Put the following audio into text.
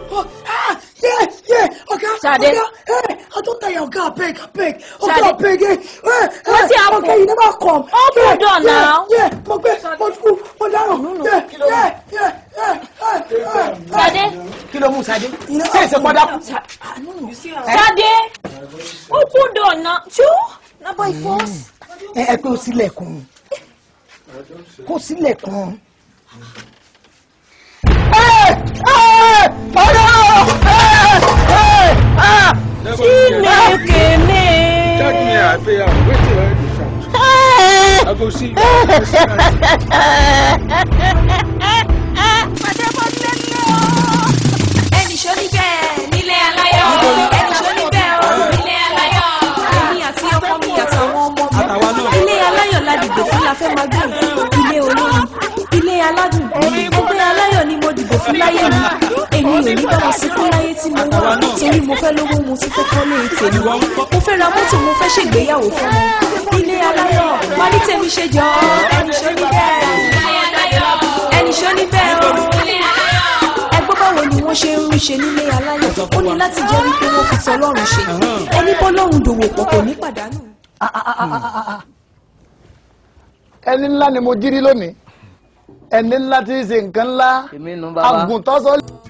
ah, yeah, yeah, ọ̀gá, Ṣadé. ọ̀gá, eh, I don't tire, ọ̀gá, abeg, abeg, ọ̀gá, Ṣadé. abeg, eh, eh, Wetin eh, happen? ọ̀gá, you never come. Open Yeah, door yeah, now. Yeah, mo gbé, mo kú, mo dárò, yeah, yeah, yeah, yeah, yeah, yeah. Ṣadé. kí ló mú Ṣadé ṣé ìṣe pọ́dà kù. Ṣadé. Open door now. Chu. Na by force. ẹ ẹ pé o sílẹ̀kùn kó sílẹ̀kùn. Chineke me. Tell me I pay am wetin I dey shout. I go see you. ẹnì ṣó níbẹ̀ nílé aláyọ̀ ẹnì ṣó níbẹ̀ o nílé aláyọ̀ èmi àti ọkọ mi àtàwọn ọmọ mi ilé aláyọ̀ ládìgbò fún la fẹ́ máa gbé ilé olóyin ilé aládùn ẹgbẹ́ aláyọ̀ ni mo dìbò fún láyé mi èmi ò ní bá wọn sunkún láyé tí mo wà torí mo fẹ́ lówó mo ti fẹ́ kọ́lé tèmi mo fẹ́ ra mọ́tò mo fẹ́ ṣègbéyàwó fún wọn ilé aláyọ̀ wá ní tèmi ṣe jọ ẹnì ṣó níbẹ̀ ẹnì ṣó níbẹ̀ o ẹgbọ́n báwo ni wọ́n ṣe ń rí ṣe nílé aláyọ̀ ó ní láti jẹ́ wípé wọ́n fi tọlọ́run ṣe ẹni bọ́lọ́run dòwò pọ̀ kò ní pàdánù. ẹni ńlá ni mo jírí lónìí ẹni ńlá tí ń ṣe nǹkan ńlá èmi nu bàbá. àgùntàn sọ